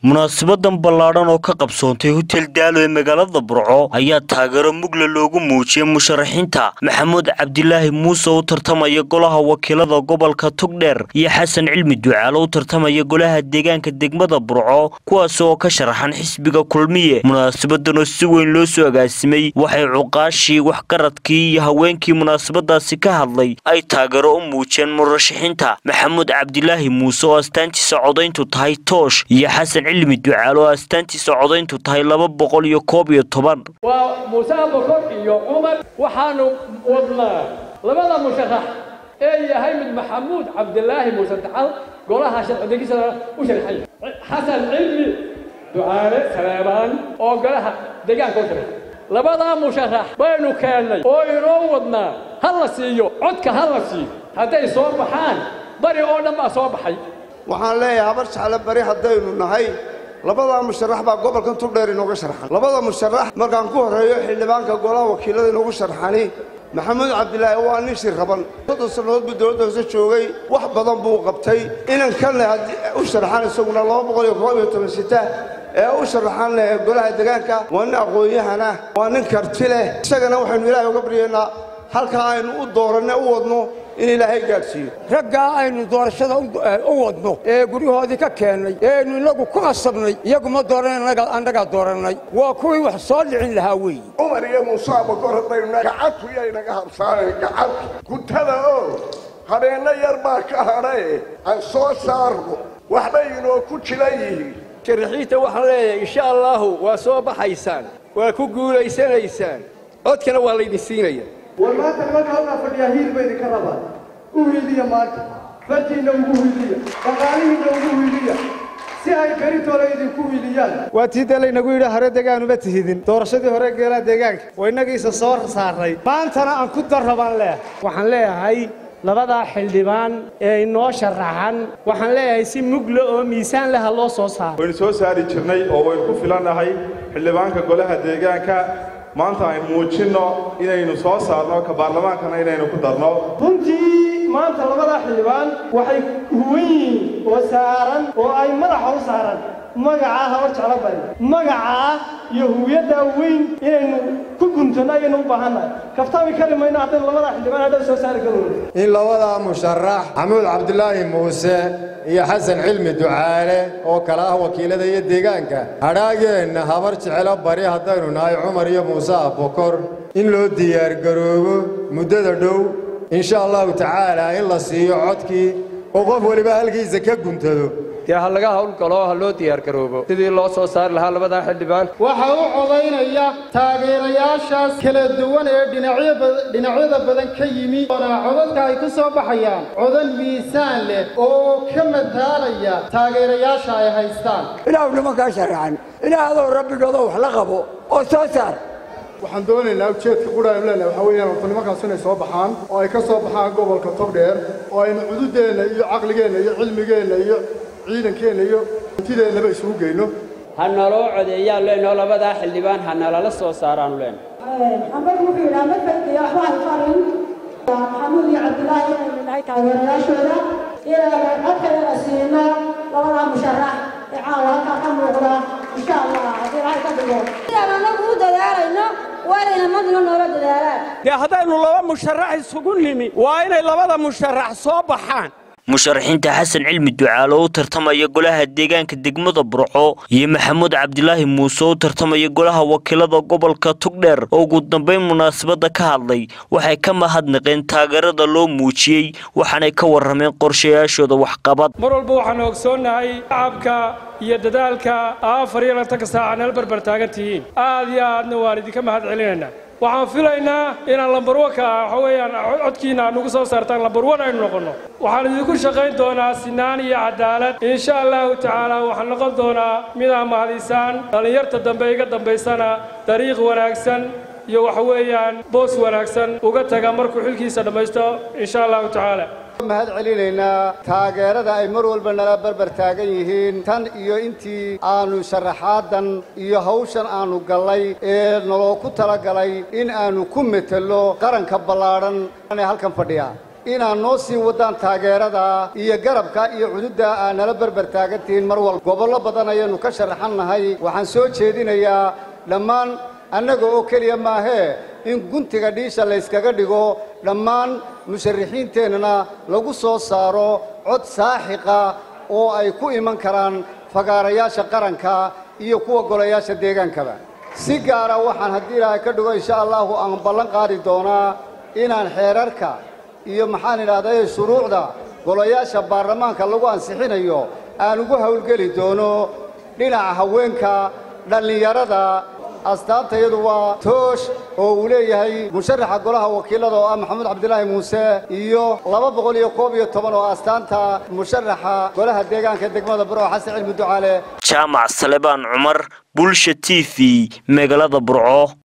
munaasabadan ballaadhan oo ka qabsoontay hotel daalo ee magaalada burco ayaa taageero mugla loogu muujiyey musharaxiinta maxamuud cabdilaahi muuse u tartamaya golaha wakiilada gobolka togdheer iyo xasan cilmi ducaalo u tartamaya golaha deegaanka degmada burco kuwaas oo ka sharaxan xisbiga kulmiye munaasabadan oo si weyn loo soo agaasimay waxay cuqaashii waxgaradkii iyo haweenkii munaasabadaasi ka hadlay ay taageero u muujiyeen murashaxiinta maxamuud cabdilaahi muuse oo astaantiisa codayntu tahay toosh iyo xasan cilmi ducaal oo astaantiisa codayntu tahay laba boqol iyo koob iyo toban waa muuse abakor iyo cumar waxaanu wadnaa labada musharax ee yahay mid maxamuud cabdilaahi muuse dacal golaha sharcidegiisa u sharxay xasan cilmi ducaale saleebaan oo golaha deegaanka u sharxay labadaa musharax baynu keennay oo inoo wadnaa ha la siiyo codka ha la siiyo hadday soo baxaan bari oo dhan baa soo baxay waxaan leeyahay habar jeclo bari haddaynu nahay labadaa musharax baa gobolkan tugdheer inooga sharxan labada musharax markaan ku horreeyo xildhibaanka golaha wakiilada inoogu sharxani maxamuud cabdilaahi waa nin shir raban soddon sannadood buu dowladda hoose joogay wax badan buu qabtay inankanle u sharxan isaguna laba boqol iyo koob iyo toban sita ee u sharaxan leh golaha deegaanka waa nin aqoon-yahana waa nin karti leh isagana waxaynu ilaahay uga baryaynaa halkaa aynu u dooranne u wadno in ilaahay gaadhsiiyo raggaa aynu doorashada u wadno ee guryahoodii ka keennay ee aynu innagu ku qasabnay iyagu ma dooran annagaa doorannay waa kuwii wax soo dhicin lahaa weeye cumar iyo muuse abakor haddaynu gacadku yaynaga habsaanayn gacadku gutada oo habeenno yar baa ka hadhae aan soo saarno waxbay inoo ku jiran yihiin sharaxiinta waxaan leeyahay insha allaahu waa soo baxaysaan waa ku guulaysanaysaan codkana waa laydin siinaya war maanta nimanka halkaa fadhiyaa hiil ba idinka rabaan u hiiliya maanta fartiinna ugu hiiliya dhaqaalihiinna ugu hiiliya si ay beritoola idinku hiiliyaan waa tii dee laynagu yidhi hore degaanuma tihidin doorashadii hore geelaha deegaanka waa innagiisa soo saarray maantana aan ku darrabaan leeyahay waxaan leeyahay labadaa xildhibaan ee inoo sharaxan waxaan leeyahay si mugla oo miisaan leha loo soo saaro waynu soo saari jirnay oo waynu ku filannahay xildhibaanka golaha deegaanka maanta aynu muujinno inaynu soo saarno ka baarlamaankana inaynu ku darno runtii maanta labadaa xildhibaan waxay huwan yihiin oo saaran oo ay madaxa u saaran magacaa habar jeclo bari magacaa iyo huwiyaddaa weyn inaynu ku guntanno ayaynu u baahannahay kaftami kari mayno haddaynu labadaa xildhibaan hadhow soo saari karoono in labadaa musharax maxamuud cabdilaahi muuse iyo xasan cilmi ducaale oo kale ah wakiilada iyo deegaanka hadhaageenna habar jecelo bari haddaynu nahay cumar iyo muuse abokor in loo diyaargaroobo muddada dhow insha allahu tacaala in la siiyo codkii oo qof weliba halkiisa ka guntado dee ha laga hawlgalo ha loo diyaargaroobo sidii loo soo saari lahaa labadaa xildhibaan waxaa u codaynaya taageerayaashaas kala duwan ee dhinacyada badan ka yimi oona codadka ay ku soo baxayaan codan miisaan leh oo ka mataalaya taageerayaasha ay haystaan ilaahu nimankaa sharaxan ilaah adoo rabbigooda wax la qabo oo soo saar waxaan doonaynaa ujeedka qudhaaynu leenahay waxaa weeyaan horta nimankaas inay soo baxaan oo ay ka soo baxaan gobolka togdheer oo aynu cududeenna iyo caqligeenna iyo cilmigeenna iyo ciidankeenna iyo hantideennaba isugu geyno ha naloo codeeyaan leenoo labadaa xildhibaan ha nalala soo saaraanu leen xambad wuxuu yidhaha ma fadhiya waxba hay farin maxamuud iyo cabdilaahi inaynu nahay taageerayaashooda inaynu codkayana siino labadaa musharax ee caawa halkaa ka muuqda insha allah haddii ilahay ka dhigo sidaan anagu u dadaalayno waa inayna madna noola dadaalaan dee haddaynu laba musharax isugu nimi waa inay labada musharax soo baxaan musharaxiinta xasan cilmi ducaal oo u tartamaya golaha deegaanka degmada burco iyo maxamuud cabdilaahi muuse oo u tartamaya golaha wakiilada gobolka tugdheer oo ugu dambayn munaasabadda ka hadlay waxay ka mahadnaqeen taageerada loo muujiyey waxaanay ka warrameen qorshayaashooda waxqabad mar walba waxaanu ogsoonnahay shacabka iyo dadaalka afar iyo lantanka saaca nala barbar taagan tihiin aad iyo aadna waan idinka mahad celinaynaa waxaan filaynaa inaan lambarwanka waxa weeyaan codkiina aad nugu soo saartaan lambarwan aynu noqonno waxaan idinku shaqayn doonaa sinaan iyo cadaalad insha allahu tacaala waxaan noqon doonaa midaa mahadisaan dhallinyarta dambe iga dambaysana dariiq wanaagsan iyo waxa weeyaan boos wanaagsan uga taga markuu xilkiisa dhammaysto insha allahu tacaala mahad celinaynaa taageerada ay mar walba nala barbar taagan yihiin tan iyo intii aanu sharaxaadan iyo hawshan aanu gallay ee naloo ku talagalay in aanu ku metelo qaranka ballaadhan ee halkan fadhiya inaad noo sii wadaan taageerada iyo garabka iyo cududda aad nala berber taagantihiin mar walba gobollo badan ayaynu ka sharaxan nahay waxaan soo jeedinayaa dhammaan annaga oo keliya maahee in guntiga dhiisha layskaga dhigo dhammaan musharaxiinteennana lagu soo saaro cod saaxiqa oo ay ku iman karaan fagaarayaasha qaranka iyo kuwa golayaasha deegaankaba si gaara waxaan haddii ilaahay ka dhigo insha allahu aan ballan qaadi doonaa inaan xeerarka iyo maxaan idhahday shuruucda golayaasha baarlamaanka lagu ansixinayo aan ugu howlgeli doono dhinaca haweenka dhallinyarada astaanta iyadu waa toosh oo uu leeyahay musharaxa golaha wakiilada oo ah maxamuud cabdilaahi muuse iyo laba boqol iyo koob iyo toban oo astaanta musharaxa golaha deegaanka degmada burco xasan cilmi ducaale jaamac salebaan cumar bulsha t v magaalada burco